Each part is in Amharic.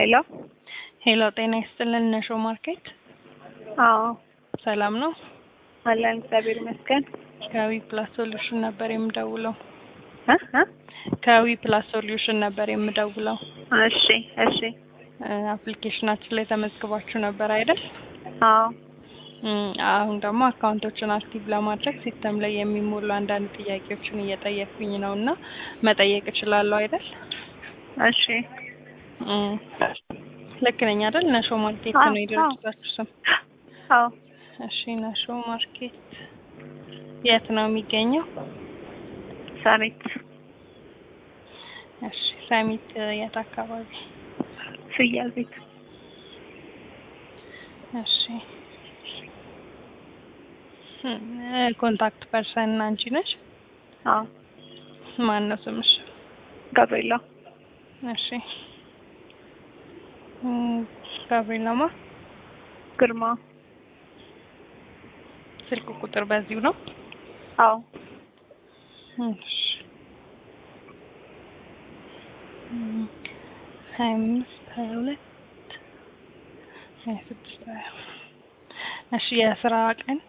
ሄሎ ሄሎ ጤና ይስጥልን ነሾ ማርኬት አዎ ሰላም ነው? አለን እግዚአብሔር ይመስገን። ከዊ ፕላስ ሶሉሽን ነበር የምደውለው። እ እ ከዊ ፕላስ ሶሉሽን ነበር የምደውለው። እሺ እሺ አፕሊኬሽናችን ላይ ተመዝግባችሁ ነበር አይደል? አዎ እም፣ አሁን ደግሞ አካውንቶችን አክቲቭ ለማድረግ ሲስተም ላይ የሚሞሉ አንዳንድ ጥያቄዎችን እየጠየቅኩኝ ነው እና መጠየቅ እችላለሁ አይደል? እሺ እም፣ ልክ ነኝ አይደል? ነሾ ማርኬት አዎ፣ ነው የድርጅታችሁ ስም? አዎ እሺ ነሾ ማርኬት የት ነው የሚገኘው? ሰሚት እሺ ሰሚት የት አካባቢ? ፍያል ቤት እሺ እም፣ ኮንታክት ፐርሰን አንቺ ነሽ? አዎ ማን ነው ስምሽ? ጋብሪኤላ እሺ እም፣ ጋብሪኤላማ ግርማ ስልክ ቁጥር በዚሁ ነው? አዎ እሺ እም፣ ሀያ አምስት ሀያ ሁለት ሀያ ስድስት ሀያ እሺ የስራ ቀን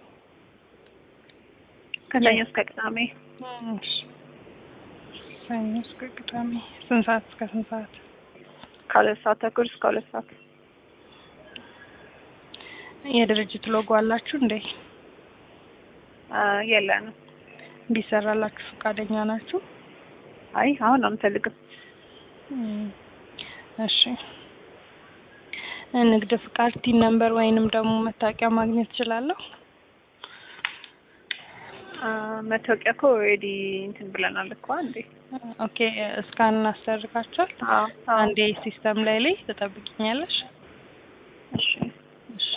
ከሰኞ እስከ ቅዳሜ እሺ ሰኞ እስከ ቅዳሜ ስንት ሰዓት እስከ ስንት ሰዓት? ከሁለት ሰዓት ተኩል እስከ ሁለት ሰዓት የድርጅት ሎጎ አላችሁ እንዴ? አ፣ የለንም። ቢሰራላችሁ ፈቃደኛ ናችሁ? አይ አሁን አንፈልግም። እም፣ እሺ ንግድ ፍቃድ ቲን ነምበር ወይንም ደግሞ መታወቂያ ማግኘት እችላለሁ? አ፣ መታወቂያ እኮ ኦልሬዲ እንትን ብለናል እኮ አንዴ። ኦኬ እስካን እናሰርጋችኋል። አዎ አዎ አንዴ ሲስተም ላይ ላይ ትጠብቂኛለሽ? እሺ እሺ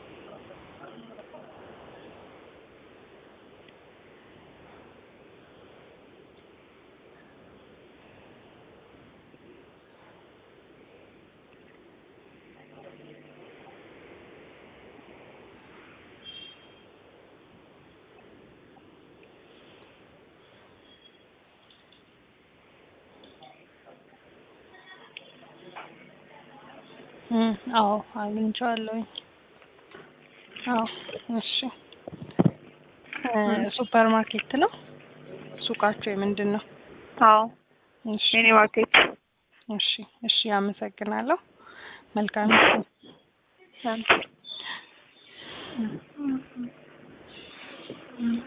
እም፣ አዎ አግኝቼዋለሁኝ። አዎ እሺ እ፣ ሱፐር ማርኬት ነው ሱቃቸው የምንድን ነው? አዎ እሺ ሚኒ ማርኬት እሺ እሺ አመሰግናለሁ። መልካም እ